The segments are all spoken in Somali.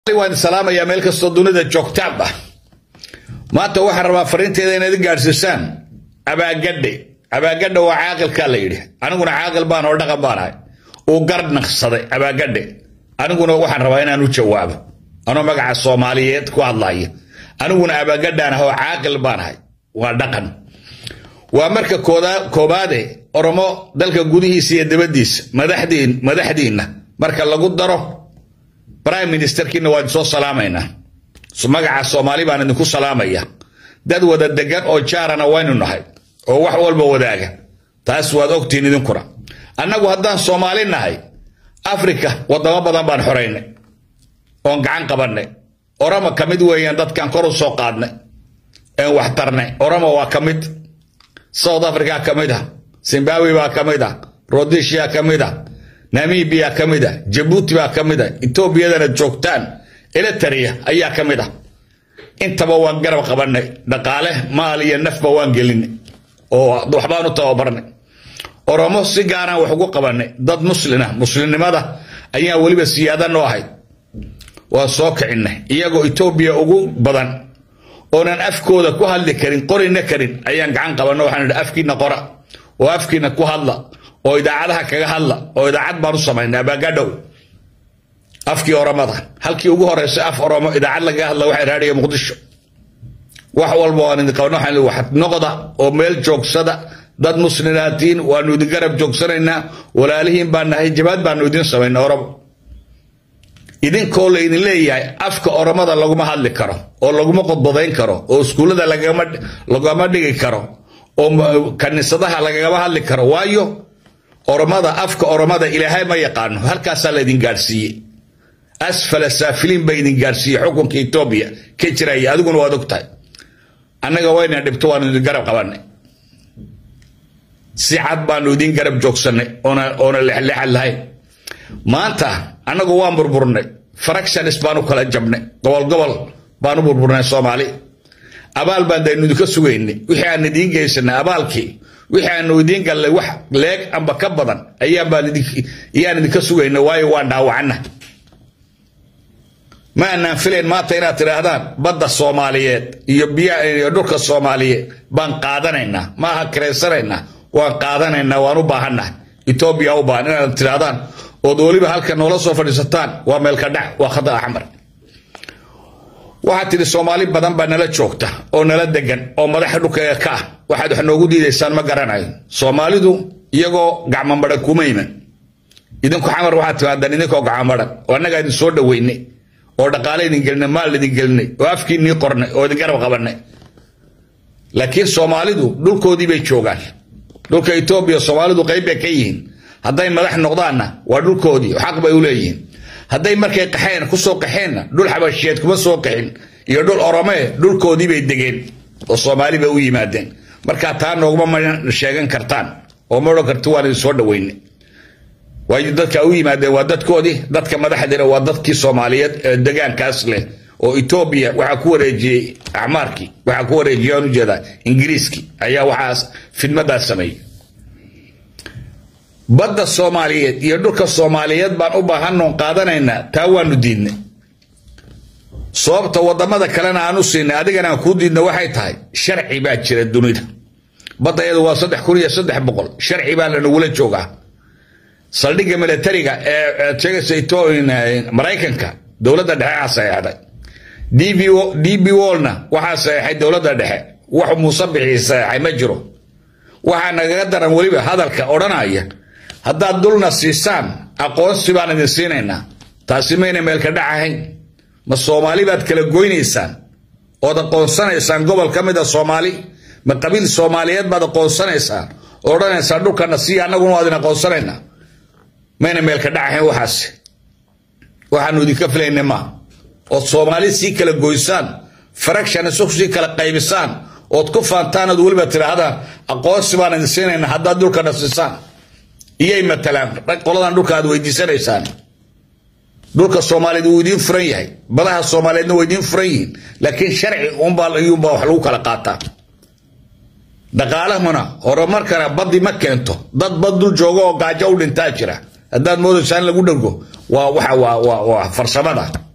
waan salaamayaa meel kastoo dunida joogtaanba maanta waxaan rabaa fariinteeda inaad i gaadhsiisaan abaagadhe abaagadhe waa caaqilkaa la yidhi aniguna caaqil baan oo dhaqan baan ahay uu garnaqsaday abaagadhe aniguna waxaan rabaa inaan u jawaabo anoo magaca soomaaliyeed ku hadlaya aniguna abaagadhaan ah oo caaqil baan ahay waa dhaqan waa marka koobaade oromo dalka gudihiisa iyo dibaddiisa madaxdiinna marka lagu daro brime ministerkiina waan soo salaamaynaa magaca soomaali baan idinku salaamaya dad wada degan oo jaarana waynu nahay oo wax walba wadaaga taas waad ogtihiin idinkuna annagu haddaan soomaali nahay afrika wadamo badan baan xoraynay oon gacan qabannay oromo ka mid weeyaan dadkan kor u soo qaadnay een wax tarnay oromo waa ka mid south africa ka mid ah zimbabwe baa ka mid ah rhodisia ka mid ah namibia ka mid ah jabuuti baa ka mid ah etoobiyadana joogtaan elitaria ayaa ka mid ah intaba waan garab qabannay dhaqaale maal iyo nafba waan gelinay oo waxbaan u tababarnay oromo si gaaraan wax ugu qabannay dad muslina muslimnimada ayaa weliba siyaada noo ahayd waa soo kicinay iyagoo etoobiya ugu badan oonan afkooda ku hadli karin qorina karin ayaan gacan qabanno waxaan idhi afkiina qora oo afkiina ku hadla oo idaacadaha kaga hadla oo idaacad baan u samaynay abaagadhow afkii oromada halkii ugu horeysay af oromo idaacad lagaga hadla waxay raadhiya muqdisho wax walba waan idin qaban waxaan wax noqda oo meel joogsada dad muslinaatiin waanu idin garab joogsanaynaa walaalihiin baan nahay jabaad baanu idin samaynay oromo idinkoo laydin leeyahay afka oromada laguma hadli karo oo laguma qodbadayn karo oo iskuullada lagama dhigi karo oo kaniisadaha lagagama hadli karo waayo oromada afka oromada ilaahay ma yaqaano halkaasaa laydin gaadhsiiyey asfala saafiliin ba idin gaadhsiiyey xukunka etoobiya ka jiraya adiguna waad og tahay annaga wayna dhibto waanu idin garab qabannay si cad baanu idin garab joogsannay oona lexlexad lahayn maanta annagu waan burburnay fractions baanu kala jabnay gobol gobol baanu burburnay soomaali abaal baan daynu idinka sugaynay wixii aan idiin geysanay abaalkii wixii aanu idiin gallay wax leeg amba ka badan ayaan idinka sugaynay waayo waan dhaawacana ma aanaan filayn maanta inaad tidhaahdaan badda soomaaliyeed iyo biyo dhulka soomaaliyeed baan qaadanaynaa ma aha kiraysanaynaa waan qaadanaynaa waan u baahannahay etoobiya u baahan inaad tidhaahdaan ood weliba halka noola soo fadhiisataan waa meelka dhac waa khada axmar waxaad tidhi soomaali badan baa nala joogta oo nala degan oo madaxa dhulkeega ka ah waxaad wax noogu diidaysaan ma garanayo soomaalidu iyagoo gacmamaran kuma iman idinku xamar waxaad timaadaan idinkoo gacmamaran oo annagaa idin soo dhaweynay oo dhaqaale idin gelinay maal idin gelinay oo afkiinii qornay oo idin garab qabannay laakiin soomaalidu dhulkoodii bay joogaan dhulka etoobiya soomaalidu qayb bay ka yihiin hadday madax noqdaanna waa dhulkoodii xaq bay u leeyihiin hadday markay qaxeen kusoo qaxeenna dhul xabashiyeed kuma soo qaxin iyo dhul oromee dhulkoodii bay degeen oo soomaali bay u yimaadeen markaa taa nooguma ma sheegan kartaan oo ma odhan karti waan idin soo dhaweynay waayo dadka u yimaadeen waa dadkoodii dadka madaxdiina waa dadkii soomaaliyeed ee degaankaas leh oo etoobiya waxaa ku wareejiyey acmaarkii waxaa ku wareejiyey aan ujeedaa ingiriiskii ayaa waxaas fidmadaas sameeyey badda soomaaliyeed iyo dhulka soomaaliyeed baan u baahanoon qaadanaynaa taa waanu diidnay sababta wadamada kalena aan u siinay adigana aan kuu diidna waxay tahay sharci baa jira dunida badda iyadu waa saddex kun iyo saddex boqol sharci baa lanagula joogaa saldhigga militariga ee sheegaysa maraykanka dowladda dhexe aa saxeexday d b wolna waxaa saxeexay dowladda dhexe wax muuse bixii saxeexay ma jiro waxaa nagaga daran weliba hadalka odhanaya haddaad dulna siisaan aqoonsi baan idin siinaynaa taasi mayna meelka dhac ahayn ma soomaali baad kala goynaysaan ood aqoonsanaysaan gobol ka mid a soomaali ma qabiil soomaaliyeed baad aqoonsanaysaan oo odhanaysaan dhulkana sii annaguna waa idin aqoonsanaynaa mayna meelka dhac ahayn waxaasi waxaanu idinka filaynay maa ood soomaali sii kala goysaan fraction isu sii kala qaybisaan ood ku faantaan ood weliba tidhaahdaan aqoonsi baan idin siinaynaa haddaad dhulkana siisaan iyay matalaan qoladan dhulka aad weydiisanaysaan dhulka soomaaliyeed wuu idiin furan yahay badaha soomaaliyeedna waa idiin furan yihiin laakiin sharci unbaa iyuunbaa wax lagu kala qaataa dhaqaalahuna horumarkana baddi ma keento dad bad dul jooga oo gaajo u dhintaa jira haddaad moodaysaan lagu dhargo waa waxa waa waa waa farsamada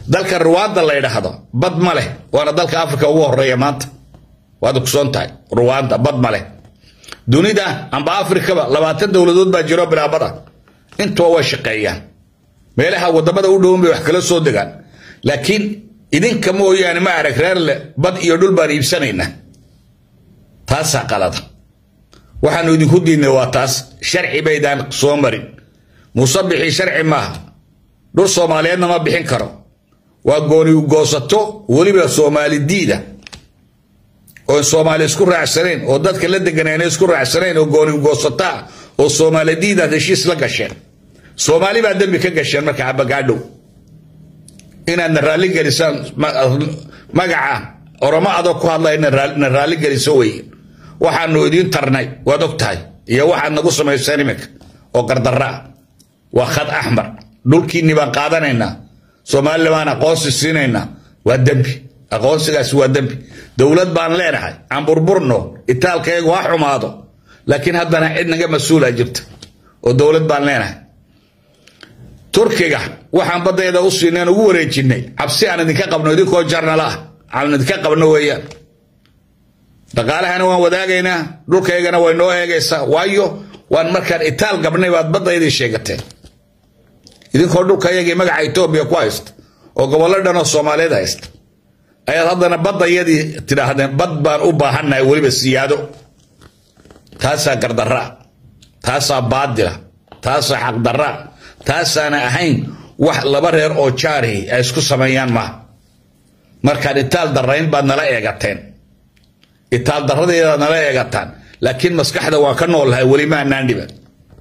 dalka ruwaanda la ydhaahdo bad ma leh waana dalka africa ugu horeeya maanta waad ogsoon tahay ruwaanda bad ma leh dunida amba afrikaba labaatan dowladood baa jiro bilaabada intuba way shaqeeyaan meelaha wadamada u dhowan bay wax kala soo degaan laakiin idinka mooyaane ma arag reer leh bad iyo dhul baan iibsanaynaa taasaa qalada waxaanu idinku diidnay waa taas sharci baydaan soo marin muuse bixi sharci maaha dhul soomaaliyeedna ma bixin karo waa gooni goosato weliba soomaali diida oon soomaali isku raacsanayn oo dadka la deganayna isku raacsanayn oo gooni goosataa oo soomaali diidaad heshiis la gasheen soomaali baa dembi ka gasheen marka abagaadhow inaadna raalli gelisaan magaca oromo adoo ku hadla na raalli geliso weye waxaanu idiin tarnay waad og tahay iyo waxaad nagu samayseen iminka oo gardarra ah waa khad axmar dhulkiinni baan qaadanaynaa soomaalila baan aqoonsi siinaynaa waa dembi aqoonsigaasi waa dembi dowlad baan leenahay aan burburno itaalkayagu ha xumaado laakiin haddana cid naga mas-uula jirta oo dowlad baan leenahay turkiga waxaan badayda u siineen ugu wareejinay cabsi aan idinka qabno idinkoo jarnala ah aan idinka qabno weeyaan dhaqaalahana waan wadaagaynaa dhulkaygana way noo eegaysaa waayo waan markaan itaal gabnay baad baddaydii sheegateen idinkoo dhulkayagii magaca etoobiya ku haysta oo gobollo dhan oo soomaaliyeed haysta ayaad haddana baddayadii tidhaahdeen bad baan u baahannahay weliba siyaado taasaa gardarraa taasaa baadila taasaa xaqdarraa taasaana ahayn wax laba reer oo jaarihi ay isku sameeyaan maaha markaan itaal darrayn baad nala eegateen itaal darradeedaad nala eegataan laakiin maskaxda waan ka noolnahay weli maanaan dhiban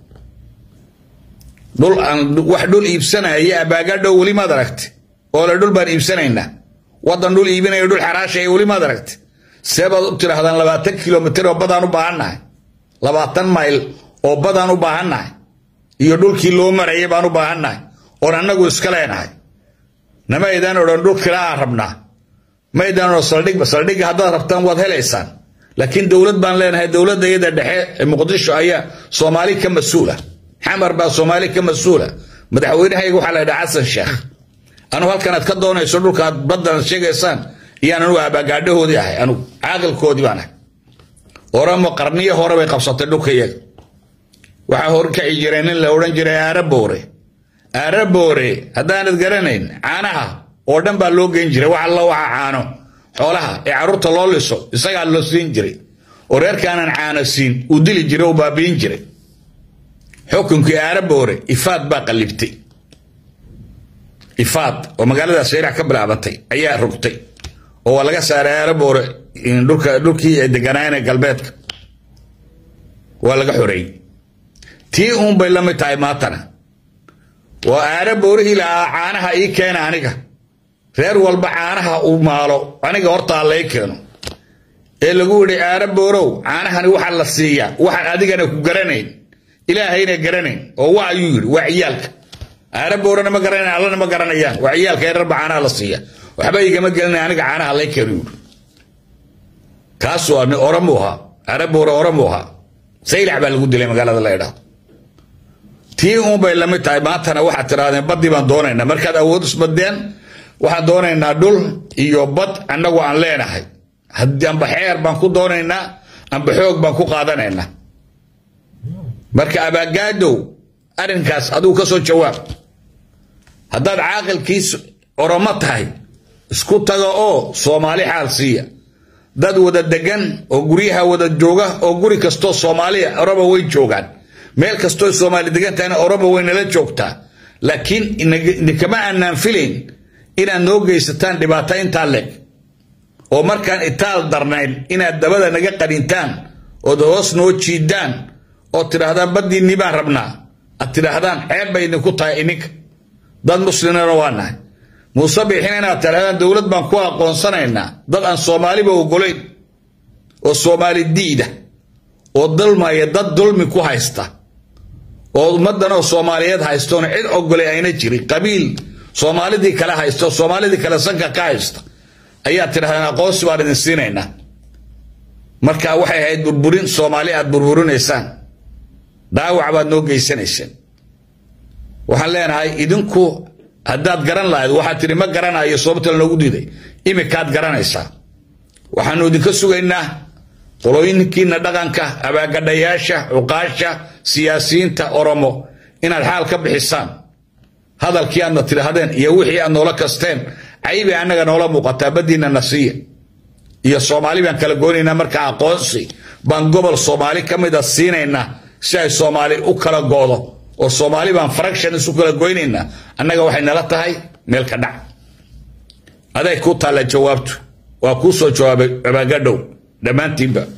dhul aan wax dhul iibsanaya abaagadhow weli maad aragti oo le dhul baan iibsanaynaa waddan dhul iibinaya dhul xaraashaya weli maad aragti see baad u tidhaahdaan labaatan kilomitir oo badaan u baahannahay labaatan mayl oo badaan u baahannahay iyo dhulkii loo marayay baan u baahannahay oon annagu iska leenahay nama aydaan odhan dhul kila aan rabnaa ma aydaan odhan saldhigba saldhigga haddaad rabtaan waad helaysaan laakiin dowlad baan leenahay dowladda iyada dhexe ee muqdisho ayaa soomaali ka mas-uula xamar baa soomaali ka mas-uula madaxweynahayga waxaa la yidhaha xasan sheekh anugu halkan aad ka doonayso dhulka aad baddan sheegaysaan iyaan anugu abaagaadhahoodii ahay anugu caaqilkoodii baan ahay oramo qarniyo hore bay qabsatay dhulka iyaga waxaa horkaci jiray nin la odhan jiray aaraboore aaraboore haddaanad garanayn caanaha oo dhan baa loo geyn jiray wax alla waxa caano xoolaha ee carruurta loo liso isagaa loo siin jiray oo reerkaanan caano siin uu dili jiray oo baabiin jiray xukunkii aaraboore ifaad baa qallibtay ifaad oo magaalada sayrax ka bilaabatay ayaa rogtay oo waa laga saaray aaraboore dhulkii ay deganaayeen galbeedka waa laga xoreeyey tii uun bay la mid tahay maantana waa aara boorihii lahaa caanaha ii keena aniga reer walba caanaha uu maalo aniga hortaa lay keeno ee lagu yidhi aara boorow caanahani waxaa la siiyaa waxaan adigana ku garanayn ilaahayna garanayn oo wa ayuu yidhi waa ciyaalka aara boorana ma garanayn allana ma garanayaan waa ciyaalka yararba caanaha la siiya waxba igama gelinay aniga caanaha lay keeno yidhi kaasuu oramu ahaa aara boore oramu ahaa saylax baa lagu dilay magaalada la idhaahdo tii uun bay lamid tahay maantana waxaad tidhahdeen baddii baan doonaynaa markaad awood isbadeen waxaan doonaynaa dhul iyo bad annagu aan leenahay amba xeer baan ku doonaynaa amba xoog baan ku qaadanaynaa marka abaagaadow arrinkaas adigu ka soo jawaab haddaad caaqilkiis oromo tahay isku taga oo soomaali xaal siiya dad wada degan oo guryaha wada jooga oo guri kastoo soomaaliya oromo way joogaan meel kastoo soomaali degan tahayna oromo way nala joogtaa laakiin idinkama aanaan filayn inaad noo geysataan dhibaato intaa leeg oo markaan itaal darnayn inaad dabada naga qanintaan ood hoos noo jiidaan oo tidhaahdaan baddiinni baan rabnaa aad tidhaahdaan ceeb bay idinku tahay ininka dad muslimana waa nahay muuse biixin inaad tidhahdaan dowlad baan ku aqoonsanaynaa dad aan soomaaliba ogolayn oo soomaali diida oo dulmaya dad dulmi ku haysta oo ummaddan oo soomaaliyeed haystoona cid ogolay ayna jirin qabiil soomaalidii kale haysta oo soomaalidii kale sanka ka haysta ayaad tidhahdaan aqoonsi baan idin siinaynaa marka waxay ahayd burburin soomaali aad burburinaysaan dhaawac baad noo geysanayseen waxaan leenahay idinku haddaad garan lahayd waxaad tidhi ma garanayo sababta lanoogu diiday imikaad garanaysaa waxaanu idinka sugaynaa qolooyinkiina dhaqanka abaagadhayaasha cuqaasha siyaasiyiinta oromo inaad xaal ka bixisaan hadalkii aadna tidhaahdeen iyo wixii aad noola kasteen caybay annaga noola muuqataa baddiina nasiya iyo soomaali baan kala goynaynaa markaa aqoonsi baan gobol soomaali ka mida siinaynaa si ay soomaali u kala goodo oo soomaali baan fraction isu kala goynaynaa annaga waxay nala tahay meel ka dhac aday ku taalla jawaabtu waa kuu soo jawaabay abaagadhow dhammaantiinba